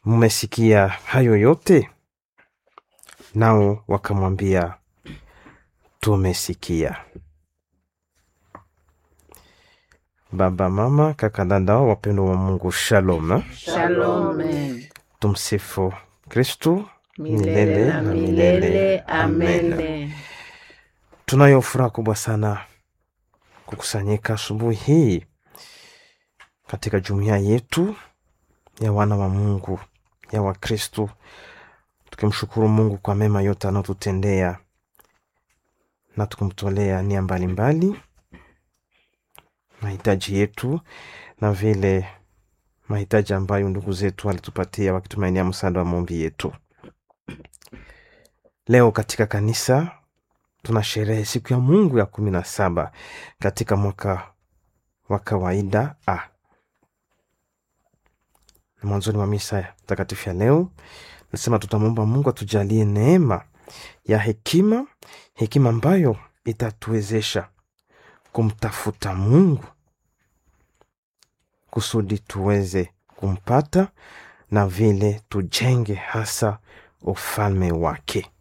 mmesikia hayo yote? Nao wakamwambia, tumesikia. Baba, mama, kaka, dada, wapendwa wa Mungu, shalom. Shalom. Tumsifu Kristu Milele na milele. Amen. Tunayo furaha kubwa sana kukusanyika asubuhi hii katika jumuiya yetu ya wana wa Mungu ya Wakristu, tukimshukuru Mungu kwa mema yote anayotutendea na tukimtolea nia mbalimbali mahitaji yetu na vile mahitaji ambayo ndugu zetu walitupatia wakitumainia msaada wa maombi yetu. Leo katika kanisa tuna sherehe siku ya Mungu ya kumi na saba katika mwaka wa kawaida a mwanzoni mwa misa takatifu ya leo nasema tutamwomba Mungu atujalie neema ya hekima, hekima ambayo itatuwezesha kumtafuta Mungu kusudi tuweze kumpata na vile tujenge hasa ufalme wake.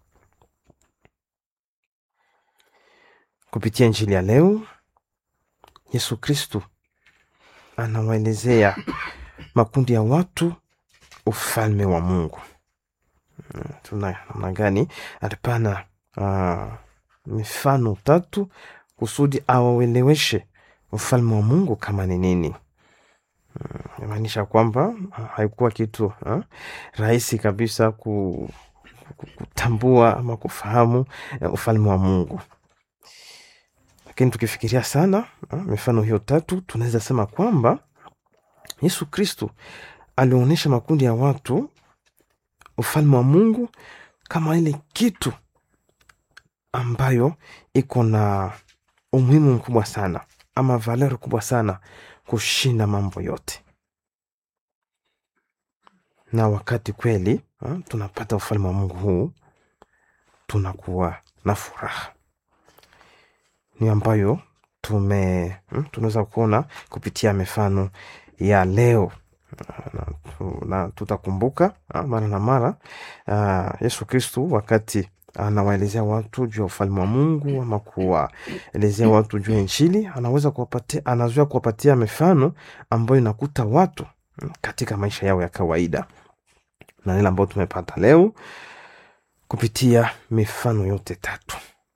Kupitia Injili ya leo, Yesu Kristu anawaelezea makundi ya watu ufalme wa Mungu. Mm, Tuna namna gani? Alipana uh, mifano tatu kusudi awaweleweshe ufalme wa Mungu kama ni nini. Mm, Inamaanisha kwamba ah, haikuwa kitu ah, rahisi kabisa ku, ku- kutambua ama kufahamu eh, ufalme wa Mungu, lakini tukifikiria sana ah, mifano hiyo tatu tunaweza sema kwamba Yesu Kristu alionyesha makundi ya watu ufalme wa Mungu kama ile kitu ambayo iko na umuhimu mkubwa sana ama valeri kubwa sana kushinda mambo yote. Na wakati kweli ha, tunapata ufalme wa Mungu huu, tunakuwa na furaha, ni ambayo tume hmm, tunaweza kuona kupitia mifano ya leo na, tu- na tutakumbuka ah, mara na mara ah, Yesu Kristu wakati anawaelezea watu juu ya ufalme wa Mungu ama kuwaelezea watu juu ya Injili, anaweza kuwapatia, anazoea kuwapatia mifano ambayo inakuta watu mm, katika maisha yao ya kawaida, na ile ambayo tumepata leo kupitia mifano yote tatu,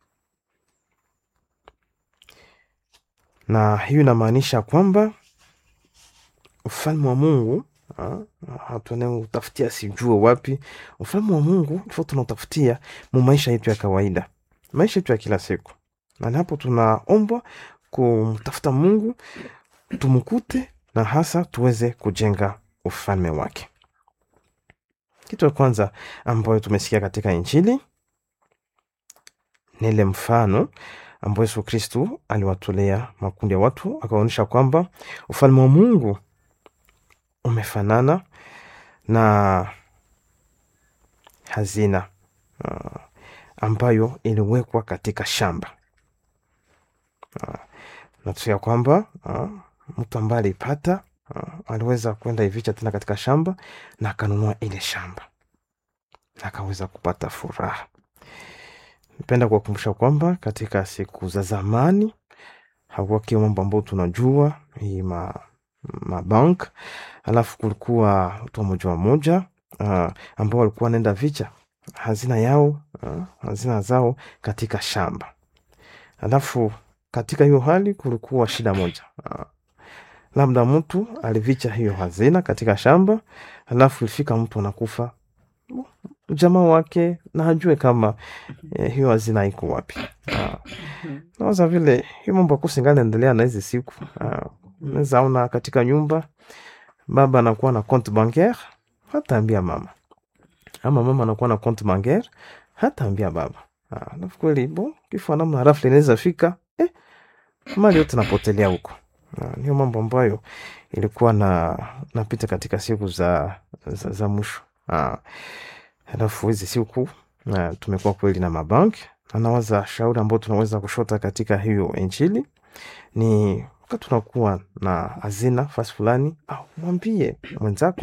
na hiyo inamaanisha kwamba ufalme wa Mungu hatunautafutia sijue wapi. Ufalme wa Mungu ifo tunautafutia mu maisha yetu ya kawaida, maisha yetu ya kila siku, na ni hapo tunaombwa kumtafuta Mungu tumkute, na hasa tuweze kujenga ufalme wake. Kitu ya kwanza ambayo tumesikia katika Injili ni ile mfano ambayo Yesu Kristu aliwatolea makundi ya watu, akaonyesha kwamba ufalme wa Mungu umefanana na hazina uh, ambayo iliwekwa katika shamba uh, natusia kwamba uh, mtu ambaye alipata uh, aliweza kwenda ivicha tena katika shamba na akanunua ile shamba na akaweza kupata furaha. Napenda kuwakumbusha kwamba katika siku za zamani hakuwa kio mambo ambayo tunajua hii ma, mabank alafu kulikuwa watu wa moja wa moja uh, ambao walikuwa wanaenda vicha hazina yao uh, hazina zao katika shamba. Alafu katika hiyo hali kulikuwa shida moja uh, labda mtu alivicha hiyo hazina katika shamba, alafu ilifika mtu anakufa jamaa wake na hajue kama eh, hiyo hazina iko wapi. Uh, nawaza vile hiyo mambo akusingana endelea na hizi siku uh, naweza ona katika nyumba baba anakuwa na compte bancaire hataambia mama, ama mama anakuwa na compte bancaire hataambia baba. Ah, Alafu kweli bo kifo namna rafli inaweza fika eh, mali yote napotelea huko. Ah, Niyo mambo ambayo ilikuwa na napita katika siku za, za, za mwisho. Ah, Alafu hizi siku ah, tumekuwa kweli na mabanki na nawaza shauri ambao tunaweza kushota katika hiyo injili ni wakati tunakuwa na hazina fasi fulani, au mwambie mwenzako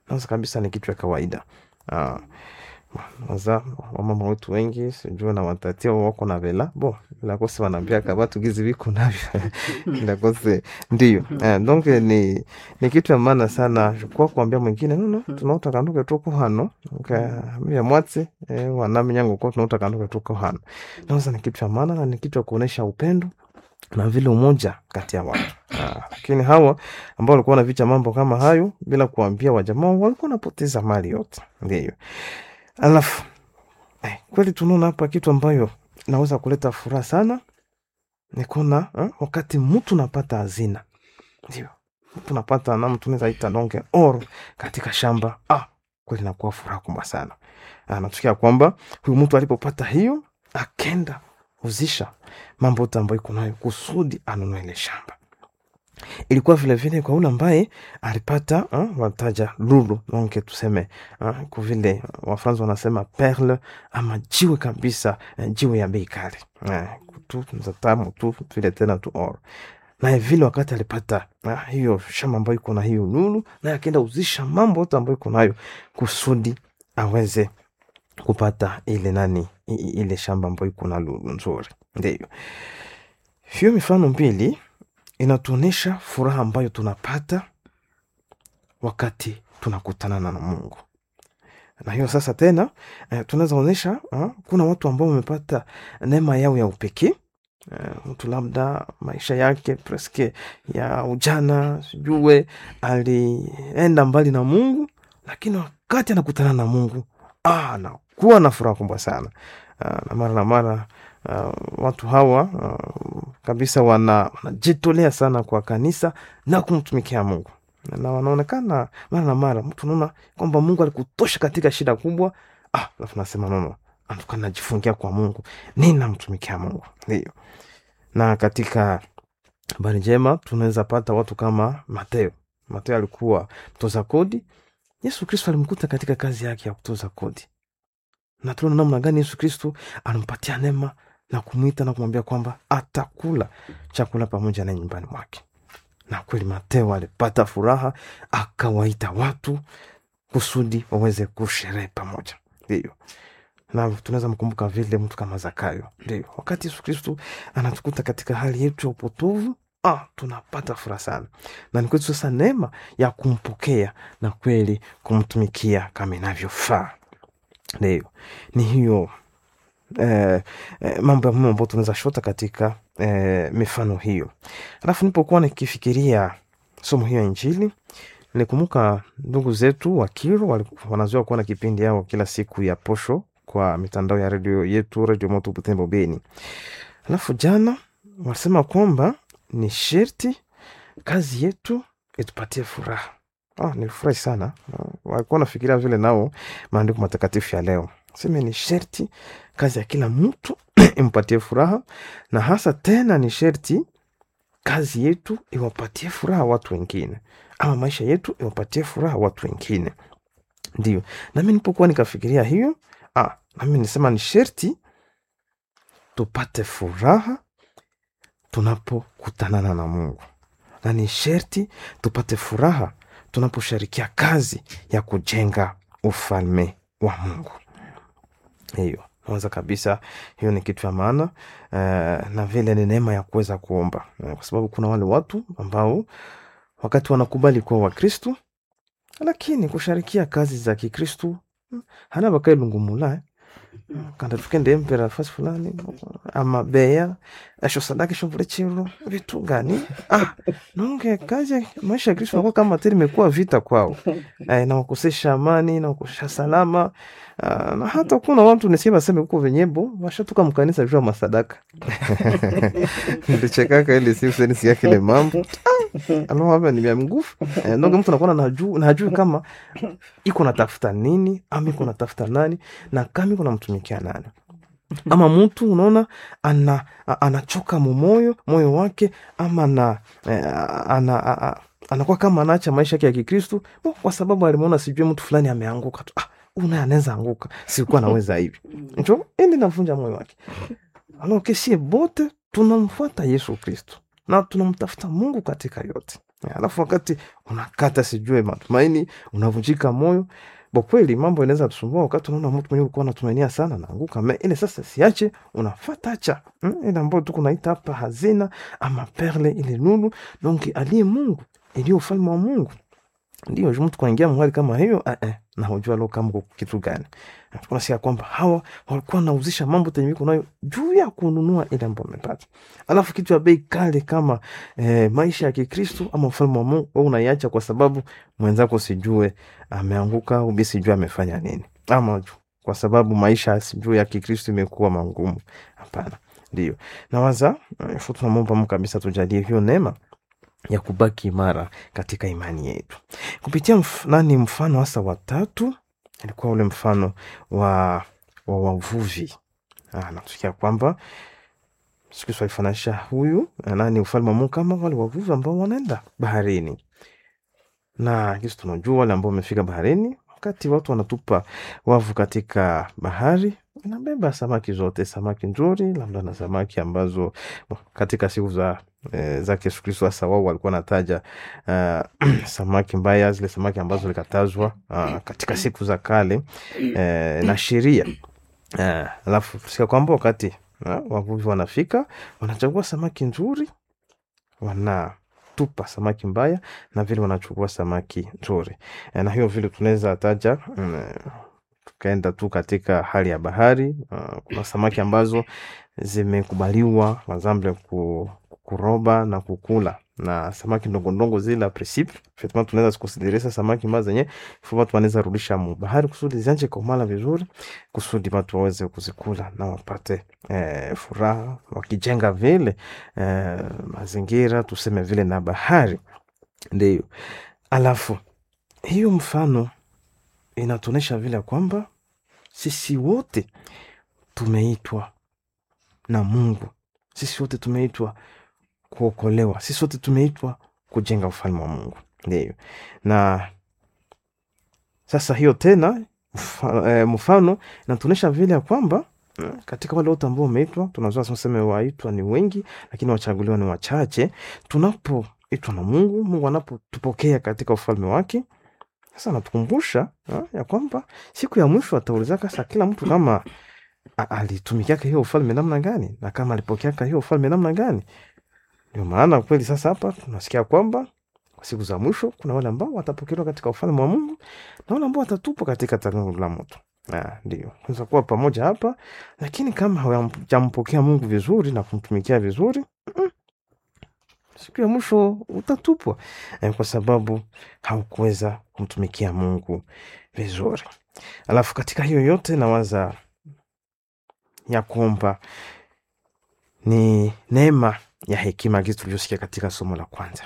nawaza kabisa ni kitu ya kawaida ah, waza wamama wetu wengi sijue na watatia wako na vela bo ilakose wanaambiaka batu gizi viko navyo ilakose ndiyo eh, donc ni, ni kitu ya maana sana kwa kuambia mwingine nono tunauta kanduke tuko hano mia mwatsi eh, wanami nyangu ko tunauta kanduke tuko hano naweza ni kitu ya maana na ni kitu ya kuonyesha upendo na vile umoja kati ya watu Ah, lakini hawa ambao walikuwa wanaficha mambo kama hayo bila kuambia wajamaa walikuwa wanapoteza mali yote ndiyo alafu eh, kweli tunaona hapa kitu ambayo naweza kuleta furaha sana ni kuna eh, wakati mtu napata hazina ndio mtu napata na mtu naweza ita donge oro katika shamba ah, kweli nakuwa furaha kubwa sana ah, natukia kwamba huyu mtu alipopata hiyo akenda uzisha mambo yote ambayo iko nayo kusudi anunue ile shamba ilikuwa vilevile kwa ule ambaye alipata uh, wataja lulu donc tuseme uh, kuvile wafransa wanasema perle ama jiwe kabisa uh, jiwe ya bei kali uh, tu za tamu tu vile tena tu or naye vile wakati alipata uh, hiyo shamba ambayo iko na hiyo lulu naye akienda uzisha mambo yote ambayo iko nayo kusudi aweze kupata ile nani i- i- ile shamba ambayo iko na lulu nzuri ndio hiyo mifano mbili inatuonyesha furaha ambayo tunapata wakati tunakutana na Mungu. Na hiyo sasa tena eh, tunaweza onyesha ah, kuna watu ambao wamepata neema yao ya upekee eh, mtu labda maisha yake preske ya ujana sijue alienda mbali na Mungu, lakini wakati anakutana na Mungu ah, anakuwa na furaha kubwa sana ah, na mara na mara uh, watu hawa uh, kabisa wana- wanajitolea sana kwa kanisa na kumtumikia Mungu na wanaonekana mara na mara mtu unaona kwamba Mungu alikutosha katika shida kubwa, ah, alafu nasema nono, antuka najifungia kwa Mungu, ninamtumikia Mungu. Ndio, na katika habari njema tunaweza pata watu kama Mateo. Mateo alikuwa mtoza kodi. Yesu Kristo alimkuta katika kazi yake ya kutoza kodi, na tunaona namna gani Yesu Kristo anampatia neema na kumwita na kumwambia kwamba atakula chakula pamoja na nyumbani mwake. Na kweli Mateo alipata furaha, akawaita watu kusudi waweze kusherehe pamoja. Ndio, na tunaweza mkumbuka vile mtu kama Zakayo. Ndio, wakati Yesu Kristo anatukuta katika hali yetu ya upotovu, ah, tunapata furaha sana, na ni kwetu sasa neema ya kumpokea na kweli kumtumikia kama inavyofaa. Ndio, ni hiyo eh, eh, mambo ya muhimu ambayo tunaweza shota katika eh, mifano hiyo. Alafu nipokuwa nikifikiria somo hiyo ya Injili, nilikumbuka ndugu zetu wa Kiro waliku- wanazoea kuwa na kipindi yao kila siku ya posho kwa mitandao ya redio yetu, Redio Moto Butembo Beni. Alafu jana walisema kwamba ni sherti kazi yetu itupatie furaha. Ah, nilifurahi sana. Ah, Walikuwa nafikiria vile nao maandiko matakatifu ya leo seme ni sherti kazi ya kila mtu impatie furaha, na hasa tena ni sherti kazi yetu iwapatie furaha watu wengine, ama maisha yetu iwapatie furaha watu wengine. Ndio nami nilipokuwa nikafikiria hiyo, ah, nami nisema ni sherti tupate furaha tunapokutanana na Mungu, na ni sherti tupate furaha tunaposhirikia kazi ya kujenga ufalme wa Mungu. Hiyo naweza kabisa, hiyo ni kitu ya maana eh, na vile ni neema ya kuweza kuomba eh, kwa sababu kuna wale watu ambao wakati wanakubali kuwa Wakristu lakini kusharikia kazi za Kikristu mm, hana bakailungumula eh. kanda tukende empera fasi fulani ama beya esho sadaka esho vule chiro vitu gani ah, nonge kazi ya maisha ya Kristo nakuwa kama tena imekuwa vita kwao eh, na wakosesha amani na wakosesha salama ah, na hata kuna watu nisikia baseme huko venyebo washatoka mkanisa juu ya masadaka ndichekaka ile siku seni sikia kile mambo alo hapa ni vya nguvu eh, nonge mtu anakuwa najuu najui kama iko natafuta nini ama iko natafuta nani na kama iko namtumikia nani ama mtu unaona ana, a- anachoka mumoyo moyo wake ama na, eh, ana, a- a- anakuwa kama anaacha maisha yake ya kikristu oh, kwa sababu alimuona sijui mtu fulani ameanguka tu ah, huyu naye anaweza anguka sikuwa naweza hivi njo ili navunja moyo wake alo kesie bote tunamfuata yesu kristu na tunamtafuta mungu katika yote alafu wakati unakata sijue matumaini unavunjika moyo bo kweli mambo inaweza tusumbua wakati unaona mtu mwenyewe ulikuwa unatumainia sana naanguka me ile sasa siache unafata acha mm? ile ambayo tu kunaita hapa hazina ama perle ile nuru donc aliye mungu iliyo ufalme wa mungu ndio mtu kuingia mahali kama hiyo eh, eh, na hujua lo kama kuko kitu gani tunasikia kwamba hawa walikuwa wanauzisha mambo tenyemiko nayo juu ya kununua ile ambayo wamepata alafu kitu ya bei kale kama eh, maisha ya kikristu ama ufalme wa mungu wewe unaiacha kwa sababu mwenzako sijue ameanguka au bi sijue amefanya nini ama ju- kwa sababu maisha sijue ya kikristu imekuwa mangumu hapana ndio nawaza eh, fu tunamwomba mungu kabisa tujalie hiyo neema ya kubaki imara katika imani yetu kupitia mf, nani mfano hasa watatu ilikuwa ule mfano wa wa wavuvi Ah, natusikia kwamba siku hizi walifananisha huyu na nani ufalme wa Mungu kama wale wavuvi ambao wanaenda baharini, na kisi tunajua wale ambao wamefika baharini, wakati watu wanatupa wavu katika bahari inabeba samaki zote, samaki nzuri, labda na samaki ambazo katika siku za eh, zake Yesu Kristo hasa wao walikuwa nataja uh, samaki mbaya, zile samaki ambazo zilikatazwa uh, katika siku za kale eh, na sheria Eh, alafu sika kwamba wakati eh, wavuvi wanafika wanachagua samaki nzuri wanatupa samaki mbaya na vile wanachukua samaki nzuri eh, na hiyo vile tunaweza taja mm, tukaenda tu katika hali ya bahari uh, kuna samaki ambazo zimekubaliwa mazamble ku, kuroba na kukula na samaki ndongodongo zile principe effectivement tunaweza zikusidirisa samaki mbazo zenye ifo watu wanaweza rudisha mu bahari kusudi zianje komala vizuri kusudi watu waweze kuzikula na wapate eh, furaha wakijenga vile eh, mazingira tuseme vile na bahari ndio alafu hiyo mfano inatuonyesha vile kwamba sisi wote tumeitwa na mungu sisi wote tumeitwa kuokolewa sisi wote tumeitwa kujenga ufalme wa mungu ndio na sasa hiyo tena mfa- eh, mfano inatuonyesha vile ya kwamba mm, katika wale wote ambao wameitwa tunazua tuseme waitwa ni wengi lakini wachaguliwa ni wachache tunapoitwa na mungu mungu anapotupokea katika ufalme wake sasa anatukumbusha ah, ya kwamba siku ya mwisho ataulizaka sa kila mtu kama a- alitumikiaka hiyo ufalme namna gani na kama alipokeaka hiyo ufalme namna gani ndio maana kweli sasa hapa tunasikia kwamba kwa siku za mwisho kuna wale ambao watapokelewa katika ufalme wa mungu na wale ambao watatupwa katika tanuru la moto Ah, ndio unaweza kuwa pamoja hapa lakini kama hawajampokea mungu vizuri na kumtumikia vizuri mm, siku ya mwisho utatupwa eh, kwa sababu haukuweza kumtumikia mungu vizuri alafu katika hiyo yote nawaza ya kwamba ni neema ya hekima gizi tulivyosikia katika somo la kwanza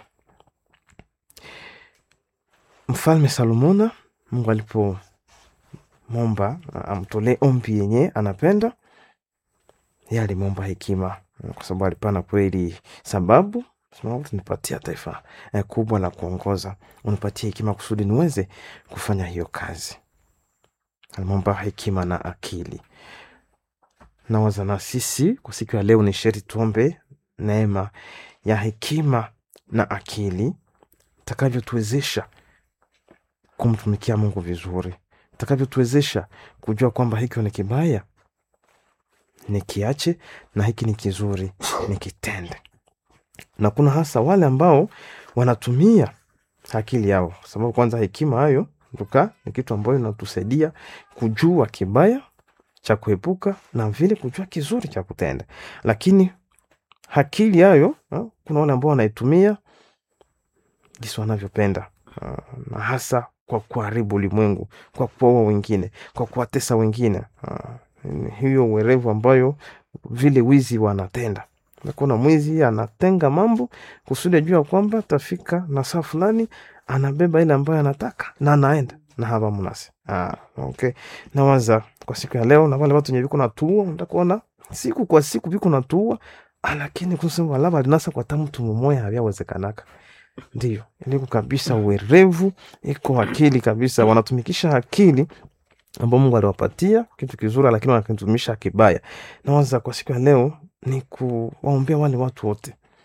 mfalme salomona mungu alipomwomba a- amtolee ombi yenye anapenda ye alimwomba hekima kwa sababu alipana kweli sababu sababu tunipatia taifa eh, kubwa la kuongoza unipatie hekima kusudi niweze kufanya hiyo kazi alimwomba hekima na akili nawaza na sisi kwa siku ya leo ni sheri tuombe neema ya hekima na akili takavyotuwezesha kumtumikia mungu vizuri takavyotuwezesha kujua kwamba hiki ni kibaya nikiache na hiki ni kizuri nikitende na kuna hasa wale ambao wanatumia akili yao kwa sababu kwanza hekima hayo tuka ni kitu ambayo inatusaidia kujua kibaya cha kuepuka na vile kujua kizuri cha kutenda lakini akili hayo ha, kuna wale ambao wanaitumia jinsi wanavyopenda Ah, na hasa kwa kuharibu ulimwengu kwa kuwaua wengine kwa kuwatesa wengine Ah, ni hiyo uwerevu ambayo vile wizi wanatenda nakuna mwizi anatenga mambo kusudi ajua kwamba tafika na saa fulani anabeba ile ambayo anataka na anaenda na hapa mnasi ah, okay. nawaza kwa siku ya leo na wale watu wenye viko natua ndakuona siku kwa siku viko natua lakini kusema laba linasa kwa tamu tumumoya havyawezekanaka ndio iliko kabisa uwerevu iko akili kabisa wanatumikisha akili ambao mungu aliwapatia kitu kizuri lakini wanakitumisha kibaya nawaza kwa siku ya leo ni kuwaombea wale watu wote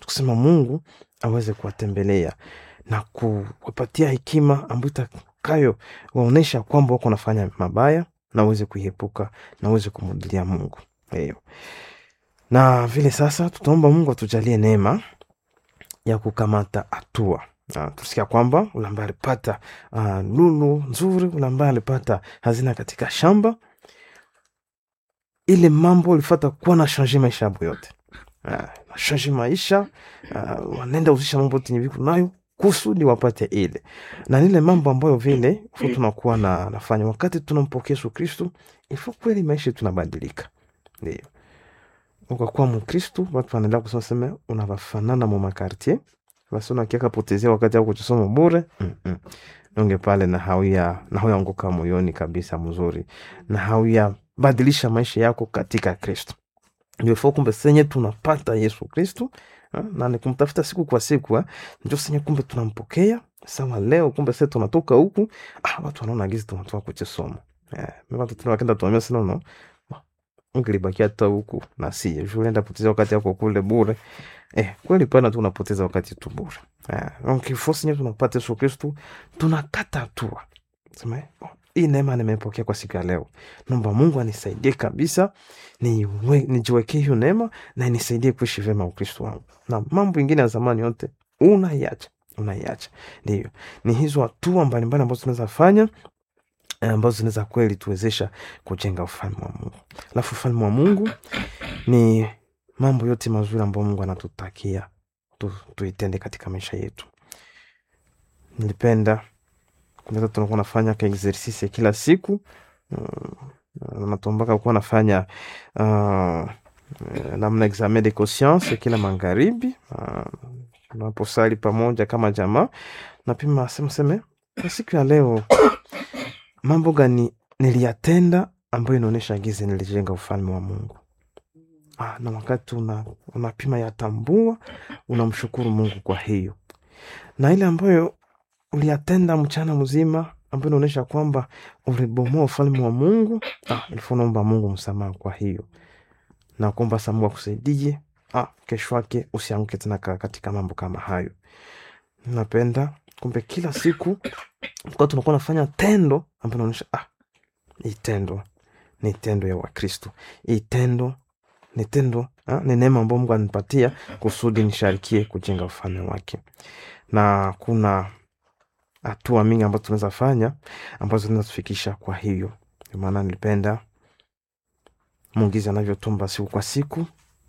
kusema mungu aweze kuwatembelea na kuwapatia hekima ambayo itakayo waonyesha kwamba wako nafanya mabaya na uweze kuiepuka na uweze kumrudilia mungu hiyo na vile sasa tutaomba mungu atujalie neema ya kukamata hatua Uh, tusikia kwamba ule ambaye alipata uh, lulu nzuri ule ambaye alipata hazina katika shamba ile mambo ulifata kuwa na shanje maisha yabo yote uh, na shanje maisha uh, wanaenda uzisha mambo tenye viko nayo kusudi wapate ile na nile mambo ambayo vile fu tunakuwa na nafanya wakati tunampokea Yesu Kristu ifo kweli maisha tunabadilika ndio ukakuwa mkristu watu wanaendelea kusema seme unavafanana mu makartier basi unakiaka potezea wakati ako kusoma bure mm-mm. nonge pale na hauya na hauyaanguka moyoni kabisa mzuri na hauya badilisha maisha yako katika kristo ndio fo kumbe senye tunapata yesu kristu ha, na ni kumtafuta siku kwa siku ha, ndio senye kumbe tunampokea sawa leo kumbe se tunatoka huku ah, watu wanaona gizi tunatoka kuchisoma eh, watu tunawakenda tuambia sina no ungelibakia hata huku na si juu unaenda poteza wakati yako kule bure eh, kweli pana tu unapoteza wakati tu bure eh, donc force nye tunapata Yesu Kristu tunakata hatua sema eh, oh, hii neema nimepokea kwa siku ya leo naomba Mungu anisaidie kabisa niwe- nijiwekee hiyo neema na inisaidie kuishi vyema Ukristo wangu na mambo ingine ya zamani yote unaiacha unaiacha ndio ni hizo hatua mbalimbali ambazo tunaweza fanya eh, ambazo zinaweza kweli tuwezesha kujenga ufalme wa Mungu. Alafu ufalme wa Mungu ni mambo yote mazuri ambayo Mungu anatutakia tu, tuitende katika maisha yetu. Nilipenda kunaweza tunakuwa nafanya ka exercice kila siku mm, natumbaka kuwa nafanya uh, namna examen de conscience kila magharibi uh, tunaposali pamoja kama jamaa napima sema seme kwa siku ya leo mambo gani niliyatenda ambayo inaonyesha gizi nilijenga ufalme wa Mungu. Ah, na wakati una, unapima yatambua, unamshukuru Mungu kwa hiyo, na ile ambayo uliyatenda mchana mzima ambayo inaonyesha kwamba ulibomoa ufalme wa Mungu, ah, ilifaa unaomba Mungu msamaha kwa hiyo, na kuomba sa Mungu akusaidie, ah, kesho yake usianguke tena ka- katika mambo kama hayo. Napenda kumbe kila siku kwa tunakuwa nafanya tendo ambayo inaonyesha ah, hii tendo ni tendo ya Wakristo, hii tendo ni tendo ah, ni neema ambayo Mungu anipatia kusudi nisharikie kujenga ufalme wake, na kuna hatua mingi ambazo tunaweza fanya ambazo zinatufikisha kwa hiyo. Ndio maana nilipenda Mungizi anavyotumba siku kwa siku,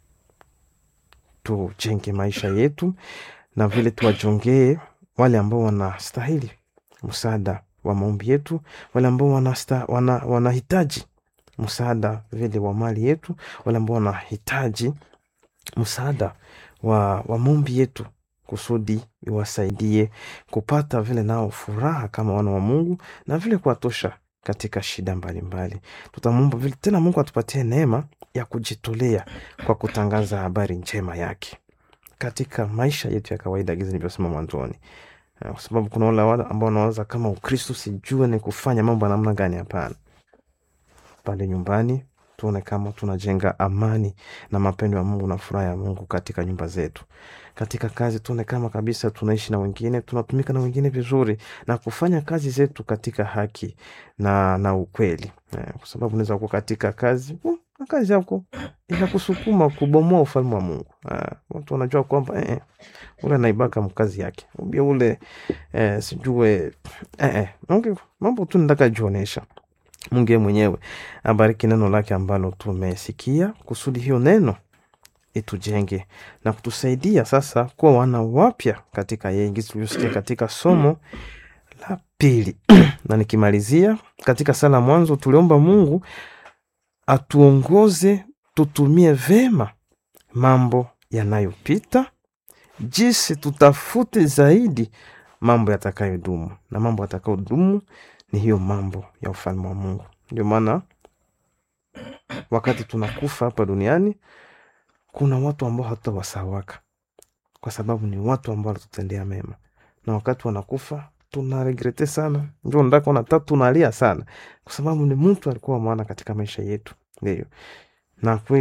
tujenge maisha yetu na vile tuwajongee wale ambao wanastahili msaada wa maombi yetu, wale ambao wanasta, wana, wanahitaji msaada vile wa mali yetu, wale ambao wanahitaji msaada wa, wa maombi yetu kusudi iwasaidie kupata vile nao furaha kama wana wa Mungu na vile kuwatosha katika shida mbalimbali. Tutamwomba vile tena Mungu atupatie neema ya kujitolea kwa kutangaza habari njema yake katika maisha yetu ya kawaida, gizi nilivyosema mwanzoni, Eh, kwa sababu kuna wale wale ambao wanawaza kama Ukristo sijue ni kufanya mambo ya namna gani. Hapana, pale nyumbani tuone kama tunajenga amani na mapendo ya Mungu na furaha ya Mungu katika nyumba zetu. Katika kazi tuone kama kabisa tunaishi na wengine, tunatumika na wengine vizuri na kufanya kazi zetu katika haki na, na ukweli eh, kwa sababu unaweza kuwa katika kazi uh, na kazi yako inakusukuma kubomoa ufalme wa Mungu. Ah, watu wanajua kwamba eh, eh, ule anaibaka mkazi yake ubia ule eh, sijue eh, eh, okay, mambo tu nataka jionesha Mungu yeye mwenyewe abariki neno lake ambalo tumesikia, kusudi hiyo neno itujenge na kutusaidia sasa kuwa wana wapya katika yeye, jinsi tulivyosikia katika somo la pili. na nikimalizia katika sala mwanzo, tuliomba Mungu atuongoze tutumie vema mambo yanayopita, jinsi tutafute zaidi mambo yatakayodumu, na mambo yatakayodumu ni hiyo mambo ya ufalme wa Mungu. Ndio maana wakati tunakufa hapa duniani kuna watu ambao hatutawasawaka kwa sababu ni watu ambao walitutendea mema, na wakati wanakufa tunaregrete sana, ndio ndako na tatu tunalia sana, kwa sababu ni mtu alikuwa maana katika maisha yetu. Ndio na kweli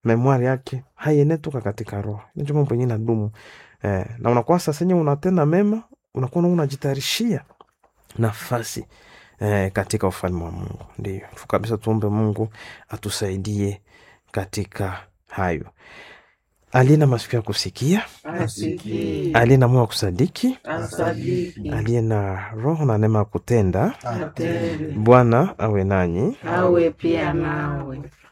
memwari yake haienetoka katika roho nicho mambo yenye nadumu eh, na unakuwa sasa enye unatenda mema unakuwa na unajitayarishia nafasi eh, katika ufalme wa mungu ndio tu kabisa tuombe mungu atusaidie katika hayo aliye na masikio ya kusikia Asikie. aliye na moyo wa kusadiki Asadiki. aliye na roho na neema ya kutenda Atende. bwana awe nanyi Awe pia nawe.